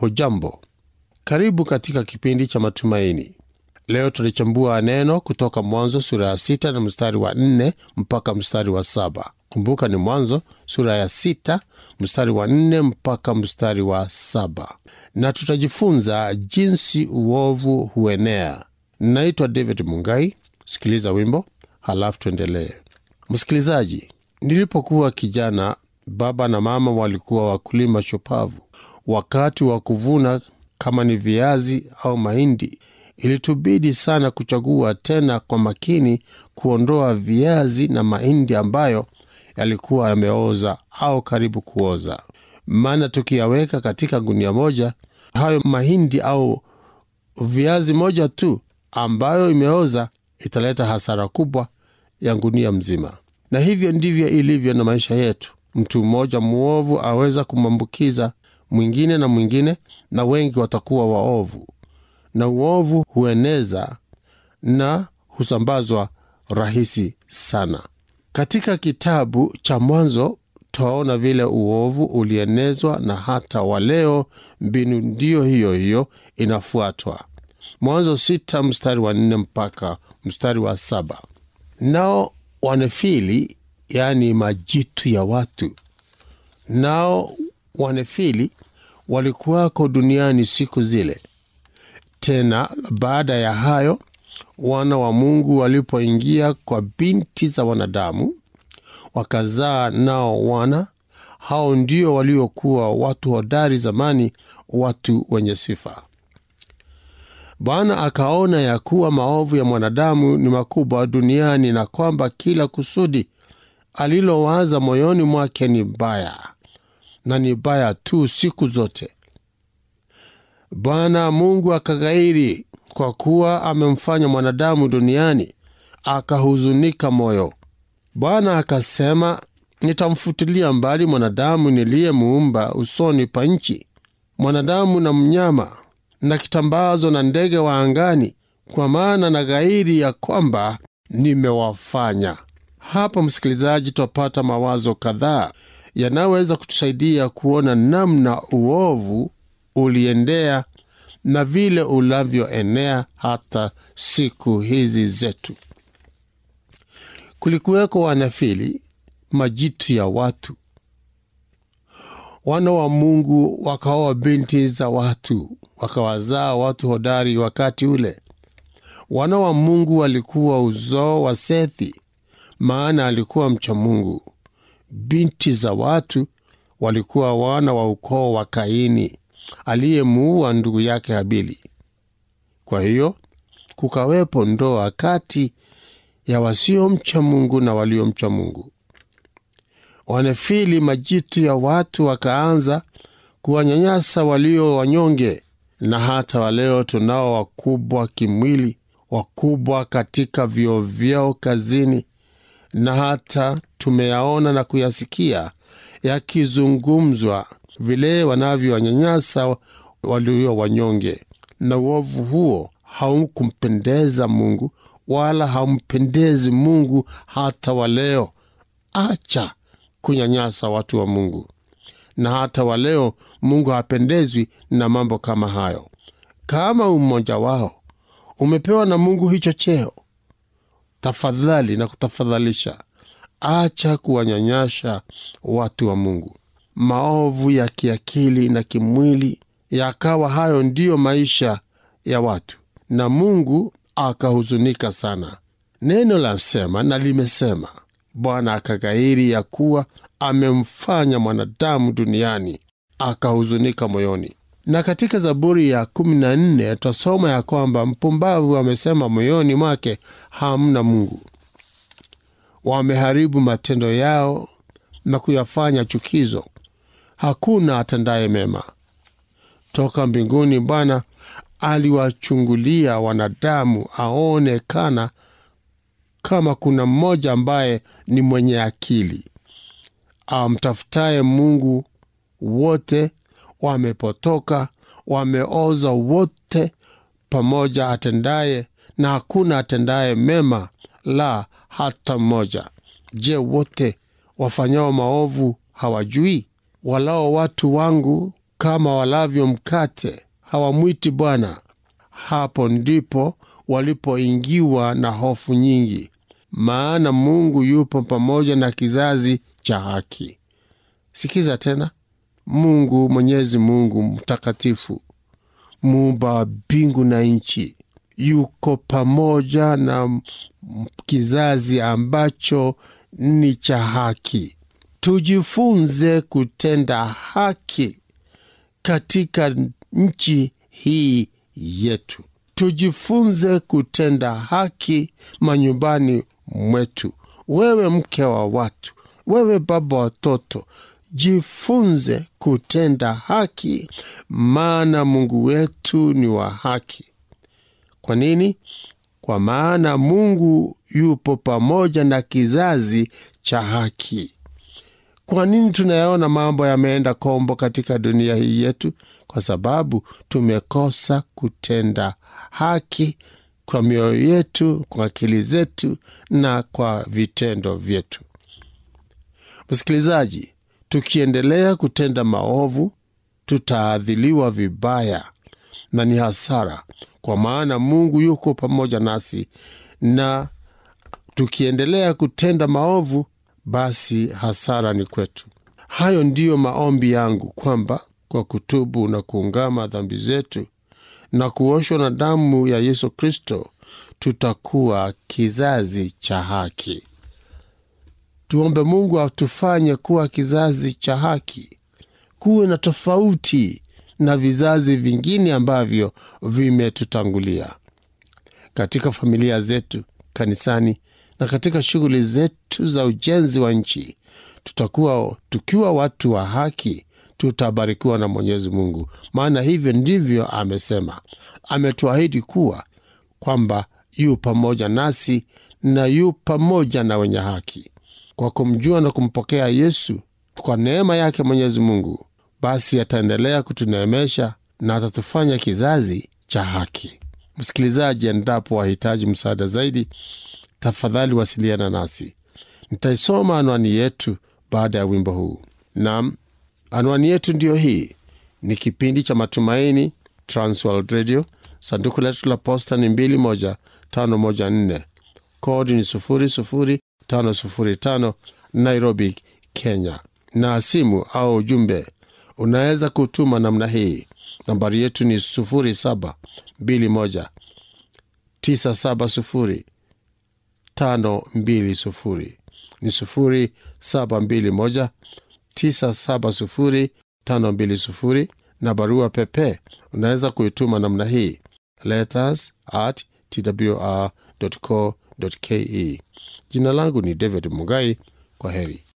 Hujambo, karibu katika kipindi cha matumaini. Leo tulichambua neno kutoka Mwanzo sura ya sita na mstari wa nne mpaka mstari wa saba. Kumbuka ni Mwanzo sura ya sita mstari wa nne mpaka mstari wa saba, na tutajifunza jinsi uovu huenea. Naitwa David Mungai. Sikiliza wimbo halafu tuendelee. Msikilizaji, nilipokuwa kijana, baba na mama walikuwa wakulima shupavu. Wakati wa kuvuna, kama ni viazi au mahindi, ilitubidi sana kuchagua tena kwa makini, kuondoa viazi na mahindi ambayo yalikuwa yameoza au karibu kuoza, maana tukiyaweka katika gunia moja, hayo mahindi au viazi moja tu ambayo imeoza italeta hasara kubwa ya gunia mzima. Na hivyo ndivyo ilivyo na maisha yetu. Mtu mmoja mwovu aweza kumwambukiza mwingine na mwingine, na wengi watakuwa waovu, na uovu hueneza na husambazwa rahisi sana. Katika kitabu cha Mwanzo twaona vile uovu ulienezwa, na hata waleo mbinu ndiyo hiyo hiyo inafuatwa. Mwanzo sita mstari wa nne mpaka mstari wa saba. Nao wanefili, yaani majitu ya watu, nao wanefili walikuwako duniani siku zile. Tena baada ya hayo, wana wa Mungu walipoingia kwa binti za wanadamu, wakazaa nao wana. Hao ndio waliokuwa watu hodari zamani, watu wenye sifa. Bwana akaona ya kuwa maovu ya mwanadamu ni makubwa duniani, na kwamba kila kusudi alilowaza moyoni mwake ni baya, na ni baya tu siku zote. Bwana Mungu akaghairi kwa kuwa amemfanya mwanadamu duniani, akahuzunika moyo. Bwana akasema, nitamfutilia mbali mwanadamu niliyemuumba usoni pa nchi, mwanadamu na mnyama na kitambazo na ndege wa angani, kwa maana na ghairi ya kwamba nimewafanya. Hapa msikilizaji, twapata mawazo kadhaa yanayoweza kutusaidia kuona namna uovu uliendea na vile unavyoenea hata siku hizi zetu. Kulikuweko wanafili, majitu ya watu. Wana wa Mungu wakaoa binti za watu, wakawazaa watu hodari wakati ule. Wana wa Mungu walikuwa uzao wa Sethi, maana alikuwa mcha Mungu. Binti za watu walikuwa wana wa ukoo wa Kaini aliyemuua ndugu yake Habili. Kwa hiyo kukawepo ndoa kati ya wasiomcha Mungu na waliomcha Mungu. Wanefili, majitu ya watu, wakaanza kuwanyanyasa walio wanyonge, na hata waleo tunao wakubwa kimwili, wakubwa katika vyeo vyao kazini, na hata tumeyaona na kuyasikia yakizungumzwa vile wanavyowanyanyasa walio wanyonge. Na uovu huo haukumpendeza Mungu, wala haumpendezi Mungu hata waleo. Acha kunyanyasa watu wa Mungu, na hata waleo Mungu hapendezwi na mambo kama hayo. Kama umoja wao umepewa na Mungu hicho cheo, tafadhali na kutafadhalisha, acha kuwanyanyasha watu wa Mungu. Maovu ya kiakili na kimwili yakawa hayo ndiyo maisha ya watu, na Mungu akahuzunika sana. Neno la sema na limesema, Bwana akaghairi ya kuwa amemfanya mwanadamu duniani, akahuzunika moyoni. Na katika Zaburi ya kumi na nne twasoma ya kwamba mpumbavu amesema moyoni mwake, hamna Mungu. Wameharibu matendo yao na kuyafanya chukizo, hakuna atendaye mema. Toka mbinguni Bwana aliwachungulia wanadamu, aonekana kama kuna mmoja ambaye ni mwenye akili, amtafutaye Mungu. Wote wamepotoka, wameoza wote pamoja, atendaye na hakuna atendaye mema, la hata mmoja. Je, wote wafanyao maovu hawajui? Walao watu wangu kama walavyo mkate hawamwiti Bwana. Hapo ndipo walipoingiwa na hofu nyingi, maana Mungu yupo pamoja na kizazi cha haki. Sikiza tena, Mungu Mwenyezi Mungu mtakatifu, muumba wa mbingu na nchi, yuko pamoja na kizazi ambacho ni cha haki. Tujifunze kutenda haki katika nchi hii yetu. Tujifunze kutenda haki manyumbani mwetu. Wewe mke wa watu, wewe baba watoto, jifunze kutenda haki, maana Mungu wetu ni wa haki. Kwa nini? Kwa maana Mungu yupo pamoja na kizazi cha haki. Kwa nini tunayaona mambo yameenda kombo katika dunia hii yetu? Kwa sababu tumekosa kutenda haki kwa mioyo yetu, kwa akili zetu na kwa vitendo vyetu. Msikilizaji, tukiendelea kutenda maovu, tutaadhiliwa vibaya na ni hasara, kwa maana Mungu yuko pamoja nasi, na tukiendelea kutenda maovu basi hasara ni kwetu. Hayo ndiyo maombi yangu, kwamba kwa kutubu na kuungama dhambi zetu na kuoshwa na damu ya Yesu Kristo tutakuwa kizazi cha haki. Tuombe Mungu atufanye kuwa kizazi cha haki, kuwe na tofauti na vizazi vingine ambavyo vimetutangulia katika familia zetu, kanisani na katika shughuli zetu za ujenzi wa nchi. Tutakuwa tukiwa watu wa haki, tutabarikiwa na Mwenyezi Mungu, maana hivyo ndivyo amesema. Ametuahidi kuwa kwamba yu pamoja nasi na yu pamoja na wenye haki. Kwa kumjua na kumpokea Yesu kwa neema yake Mwenyezi Mungu, basi ataendelea kutuneemesha na atatufanya kizazi cha haki. Msikilizaji, endapo wahitaji msaada zaidi, tafadhali wasiliana nasi. Nitaisoma anwani yetu baada ya wimbo huu. Nam, anwani yetu ndiyo hii. Ni kipindi cha Matumaini, Transworld Radio. Sanduku letu la posta ni 21514 kodi ni 00505 Nairobi, Kenya. Na simu au ujumbe unaweza kutuma namna hii. Nambari yetu ni 0721 970 tano mbili sufuri ni sufuri saba mbili moja tisa saba sufuri tano mbili sufuri na barua pepe unaweza kuituma namna hii letters at twr co ke jina langu ni david mugai kwa heri